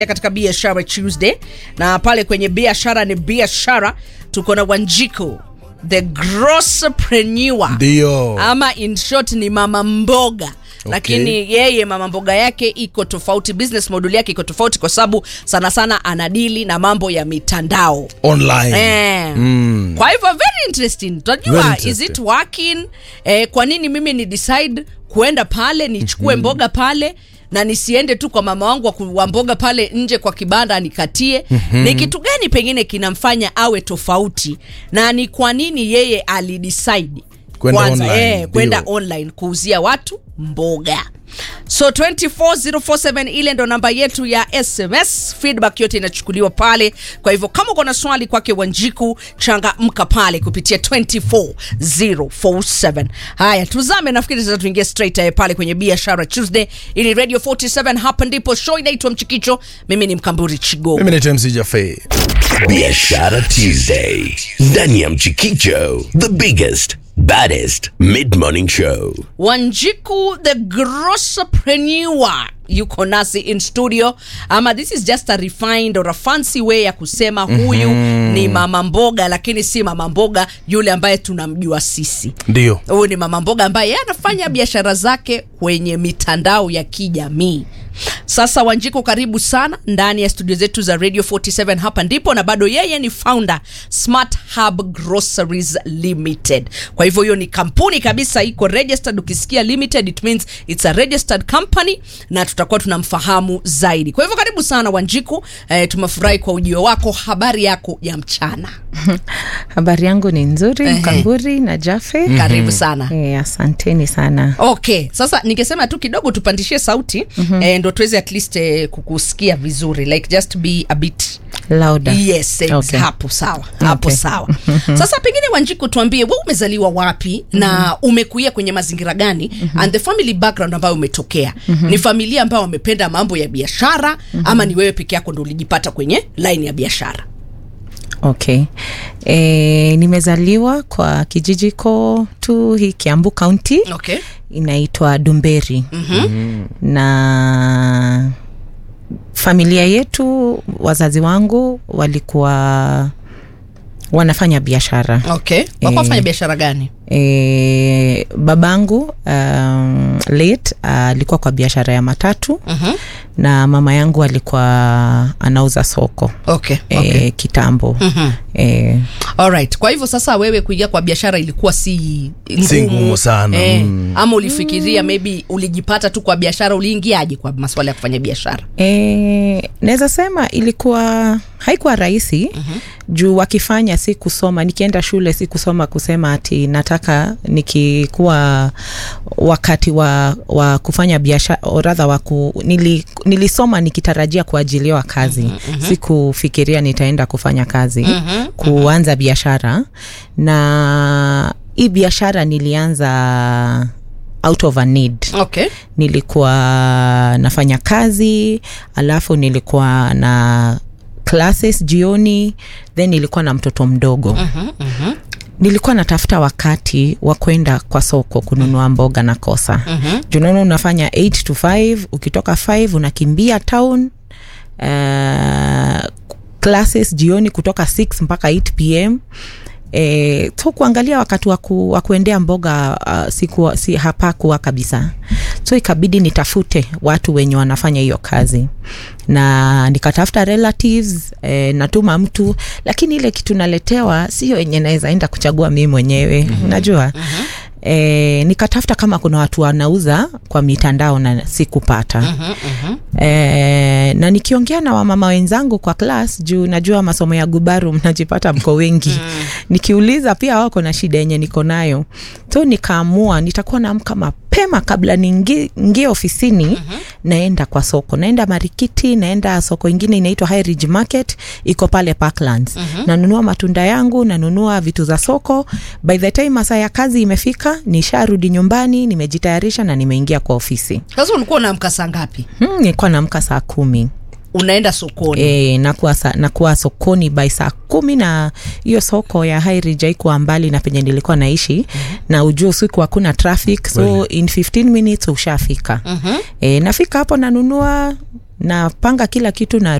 katika biashara Tuesday, na pale kwenye biashara ni biashara, tuko na Wanjiku the grosspreneur, Ndio. ama in short ni mama mboga lakini yeye mama mboga yake iko tofauti, business model yake iko tofauti, kwa sababu sana sana anadili na mambo ya mitandao online Eh. Mm. Kwa hivyo very interesting. Very Tunajua is interesting. it working? Eh, kwa nini mimi ni decide kuenda pale nichukue mboga pale na nisiende tu kwa mama wangu wa ku- wa mboga pale nje kwa kibanda nikatie? Ni kitu gani pengine kinamfanya awe tofauti na ni kwa nini yeye alidecide Kwenda kwanza online, eh, kwenda ndio. online kuuzia watu mboga so 24047 ile ndo namba yetu ya sms feedback yote inachukuliwa pale kwa hivyo kama uko na swali kwake wanjiku changamka pale kupitia 24047 haya tuzame nafikiri sasa tuingie straight eh, pale kwenye biashara tuesday ili radio 47 hapa ndipo show inaitwa mchikicho mimi ni mkamburi chigo mimi naitwa MC Jaffe. Biashara Tuesday ndani ya Mchikicho, the biggest baddest mid morning show. Wanjiku the grosspreneur yuko nasi in studio ama this is just a refined or a fancy way ya kusema huyu ni mama mboga lakini si mama mboga yule ambaye tunamjua sisi ndio huyu ni mama mboga ambaye yeye anafanya biashara zake kwenye mitandao ya kijamii sasa wanjiko karibu sana ndani ya studio zetu za radio 47 hapa ndipo na bado yeye ni founder smart hub groceries limited kwa hivyo hiyo ni kampuni kabisa iko registered ukisikia limited it means it's a registered company na tutakuwa tunamfahamu zaidi kwa hivyo karibu sana wanjiku eh, tumefurahi kwa ujio wako habari yako ya mchana Habari yangu ni nzuri, Ehe. Mkamburi na Jafe. karibu sana Eh, asanteni sana. okay sasa ningesema tu kidogo tupandishie sauti mm-hmm. eh, ndo tuweze at least eh, kukusikia vizuri like just be a bit Lauda. yes ex- Okay. hapo sawa hapo Okay. sawa sasa pengine wanjiku tuambie we umezaliwa wapi na umekuia kwenye mazingira gani and the family background ambayo umetokea ni familia ambayo wamependa mambo ya biashara ama ni wewe peke yako ndo ulijipata kwenye line ya biashara Okay. E, nimezaliwa kwa kijiji ko tu hii Kiambu County okay inaitwa Dumberi mm-hmm. na familia yetu, wazazi wangu walikuwa wanafanya biashara okay wako Eh. wafanya biashara gani e, babangu um, late alikuwa kwa biashara ya matatu Mhm. na mama yangu alikuwa anauza soko okay, e, okay. kitambo Mhm. e, Alright. Kwa hivyo sasa wewe kuingia kwa biashara ilikuwa si ngumu, Si ngumu sana, eh, mm. ama ulifikiria maybe ulijipata tu kwa biashara, uliingiaje kwa masuala ya kufanya biashara? e, naweza sema ilikuwa haikuwa rahisi uh-huh. juu wakifanya si kusoma nikienda shule si kusoma kusema ati nataka nikikuwa wakati wa, wa kufanya biashara radha wa ku, nili, nilisoma nikitarajia kuajiliwa kazi uh-huh. sikufikiria nitaenda kufanya kazi uh-huh. kuanza biashara na hii biashara nilianza out of a need Okay. nilikuwa nafanya kazi alafu nilikuwa na classes jioni then nilikuwa na mtoto mdogo uh-huh, uh-huh. nilikuwa natafuta wakati wa kwenda kwa soko kununua mboga na kosa uh-huh. junaona unafanya 8 to 5 ukitoka 5 unakimbia town uh, classes jioni kutoka 6 mpaka 8 pm E, so kuangalia wakati wa ku, wa kuendea mboga uh, siku, si hapakuwa kabisa so ikabidi nitafute watu wenye wanafanya hiyo kazi na nikatafuta relatives e, natuma mtu lakini ile kitu naletewa sio yenye naweza enda kuchagua mii mwenyewe mm-hmm. unajua mm-hmm. E, nikatafuta kama kuna watu wanauza kwa mitandao na sikupata mm-hmm, mm-hmm. E, na nikiongea na wamama wenzangu kwa klas juu najua masomo ya gubaru mnajipata mko wengi mm. nikiuliza pia wako na shida yenye niko nayo so nikaamua nitakuwa naamka mapema kabla niingie ingie ofisini mm-hmm. naenda kwa soko naenda marikiti naenda soko ingine inaitwa High Ridge market iko pale parklands mm-hmm. nanunua matunda yangu nanunua vitu za soko by the time masaa ya kazi imefika nisharudi nyumbani nimejitayarisha na nimeingia kwa ofisi Sasa ulikuwa unaamka saa ngapi? hmm, nilikuwa naamka saa kumi unaenda sokoni E, nakuwa, sa, nakuwa sokoni by saa kumi na hiyo soko ya Highridge haikuwa mbali na penye nilikuwa naishi mm-hmm. na ujua usiku hakuna traffic so Kweli. in 15 minutes ushafika mm-hmm. e, nafika hapo nanunua napanga kila kitu na